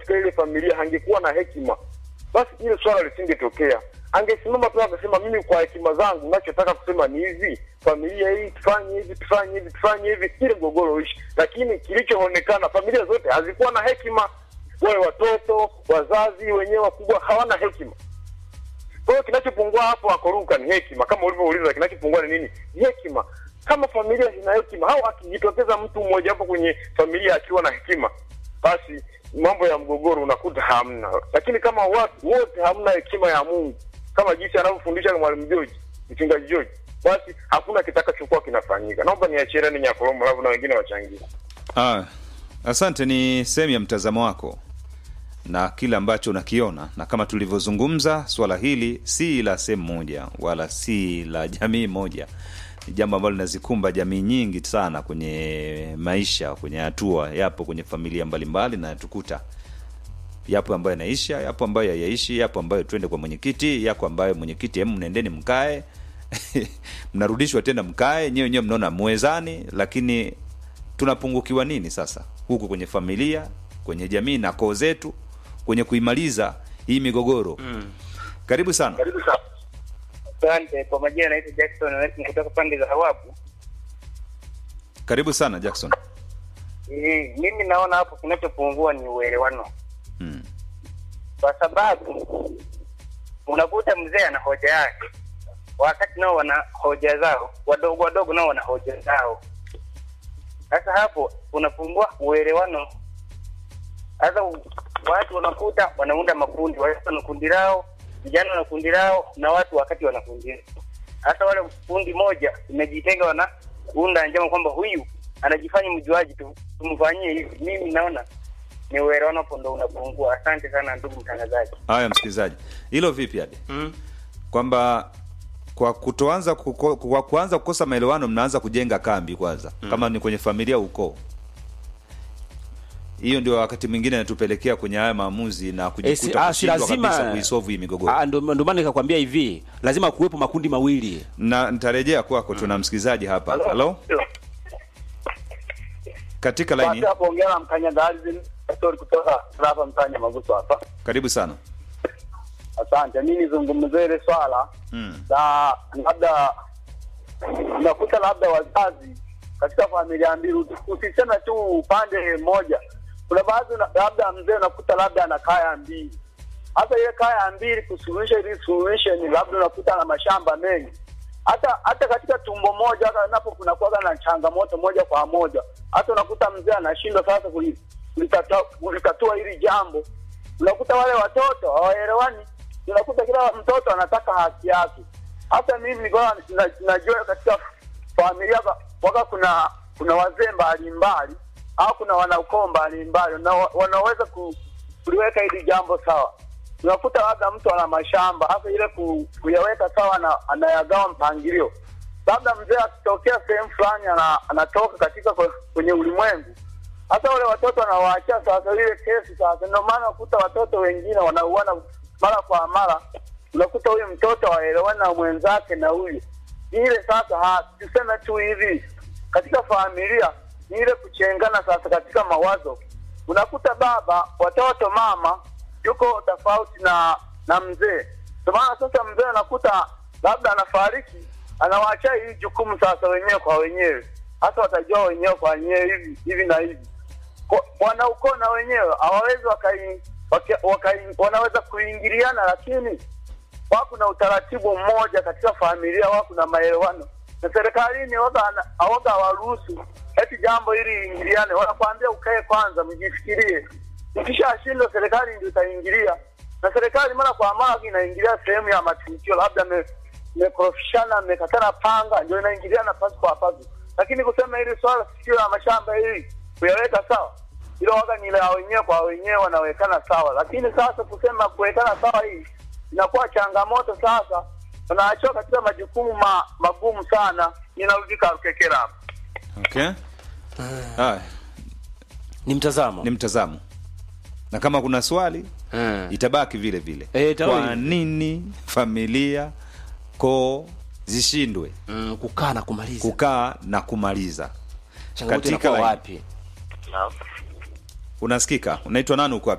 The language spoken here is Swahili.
katika ile familia hangekuwa na hekima, basi ile swala lisingetokea. Angesimama tu akasema, mimi kwa hekima zangu ninachotaka kusema ni hivi, familia hii tufanye hivi, tufanye hivi, tufanye hivi, ile mgogoro ishi. Lakini kilichoonekana, familia zote hazikuwa na hekima, wale watoto, wazazi wenyewe wakubwa hawana hekima. Kwa hiyo kinachopungua hapo akoruka ni hekima, kama ulivyouliza, kinachopungua ni nini? Ni hekima. Kama familia zina hekima, au akijitokeza mtu mmoja hapo kwenye familia akiwa na hekima, basi mambo ya mgogoro unakuta hamna. Lakini kama watu wote hamna hekima ya Mungu, kama jinsi anavyofundisha mwalimu George, mchungaji George, basi hakuna kitakachokuwa kinafanyika. Naomba niachie Reni Nyakolombo, alafu na wengine wachangie. Ah, asante. Ni sehemu ya mtazamo wako na kile ambacho unakiona, na kama tulivyozungumza, swala hili si la sehemu moja wala si la jamii moja. Ni jambo ambalo linazikumba jamii nyingi sana kwenye maisha, kwenye hatua, yapo kwenye familia mbalimbali na tukuta yapo ambayo yanaisha, yapo ambayo hayaishi, yapo ambayo twende kwa mwenyekiti, yako ambayo mwenyekiti, hemu nendeni mkae mnarudishwa tena mkae, nyewe nyewe mnaona mwezani, lakini tunapungukiwa nini sasa huku kwenye familia, kwenye jamii na koo zetu, kwenye kuimaliza hii migogoro mm. Karibu sana. Asante. Kwa majina naitwa Jackson Wesley kutoka pande za Hawabu. Karibu sana Jackson. Eh, mimi naona hapo kinachopungua ni uelewano, Mm. kwa sababu unakuta mzee ana hoja yake, wakati nao wana hoja zao, wadogo wadogo nao wana hoja zao. Sasa hapo unapungua uelewano. Sasa u- watu wanakuta wanaunda makundi, watu wana kundi lao, vijana wana kundi lao, na watu wakati wana kundi lao. Hasa wale kundi moja imejitenga, wanaunda njama kwamba huyu anajifanya mjuaji, tu- tumfanyie hivi. Mimi naona ni uelewano hapo ndo unapungua. Asante sana ndugu mtangazaji. Haya, msikilizaji, hilo vipi hadi kwamba kwa kutoanza kuko, kwa kuanza kukosa maelewano mnaanza kujenga kambi kwanza, kama ni kwenye familia, ukoo. Hiyo ndio wakati mwingine inatupelekea kwenye haya maamuzi na Eh, si- kujikuta ah, si kushindwa kabisa lazima kuisolve hii migogoro. Ah, ndo ndo maana nikakwambia hivi, lazima kuwepo makundi mawili. na nitarejea kwako. Tuna msikilizaji hapa. Halo, katika laini, hapo ongea na mkanyagazi story kutoka hapa mtanya maguso hapa. karibu sana. Asante. Mimi nizungumzie ile swala Mm. na labda unakuta labda wazazi katika familia mbili, usiseme tu upande mmoja. Kuna baadhi una- labda mzee unakuta labda ana kaya mbili, hata ile kaya mbili kusuluhisha ili solution, labda unakuta na mashamba mengi hata hata katika tumbo moja, hata napo kunakuwa na changamoto moja kwa moja, hata unakuta mzee anashindwa sasa kuli- kulitatua kulitatua hili jambo. Unakuta wale watoto hawaelewani, unakuta kila mtoto anataka haki yake. Hata mimi nilikuwa na- najua katika familia ba- waka kuna kuna wazee mbalimbali au kuna wanaukoo mbalimbali na wa- wanaweza ku, kuliweka hili jambo sawa. Unakuta labda mtu ana mashamba hasa ile ku, kuyaweka sawa na anayagawa mpangilio. Labda mzee akitokea sehemu fulani ana, anatoka katika kwe- kwenye ulimwengu, hata wale watoto wanawaachia sasa ile kesi sasa. Ndio maana unakuta watoto wengine wanauana mara kwa mara, unakuta huyu mtoto waelewani na mwenzake na huyu ni ile sasa, ha- tuseme tu hivi katika familia ni ile kuchengana sasa katika mawazo. Unakuta baba, watoto, mama yuko tofauti na na mzee. Ndio maana sasa mzee anakuta labda anafariki, anawaachia hii jukumu sasa wenyewe kwa wenyewe, hasa watajua wenyewe kwa wenyewe hivi hivi na hivi. Kwa- Wanaukoo na wenyewe hawawezi wakai, wakai, wakai, wanaweza kuingiliana, lakini wako na utaratibu mmoja katika familia, wako na maelewano na serikalini waga awaga hawaruhusu eti jambo hili iingiliane, wanakuambia ukae kwanza, mjifikirie. Ikishashindwa serikali ndio itaingilia, na serikali mara kwa mara inaingilia sehemu ya matukio, labda me- mmekorofishana, mmekatana panga, ndio inaingiliana pasi kwa pasi. Lakini kusema hili swala sikio la mashamba hili kuyaweka sawa, hilo waga ni la wenyewe kwa wenyewe, wanawekana sawa. Lakini sasa kusema kuwekana sawa hii inakuwa changamoto sasa, wanaachiwa katika majukumu ma, magumu sana. Ninarudi Karukekera hapa. Okay. Haya, Ni mtazamo. ni mtazamo, na kama kuna swali Eh. itabaki vile vile. Eh, itabaki Kwa vile. nini familia koo zishindwe Mm, kukaa na kumaliza. kukaa na kumaliza? Changamoto katika inakuwa line. wapi? Unasikika? Unaitwa nani? Uko wapi?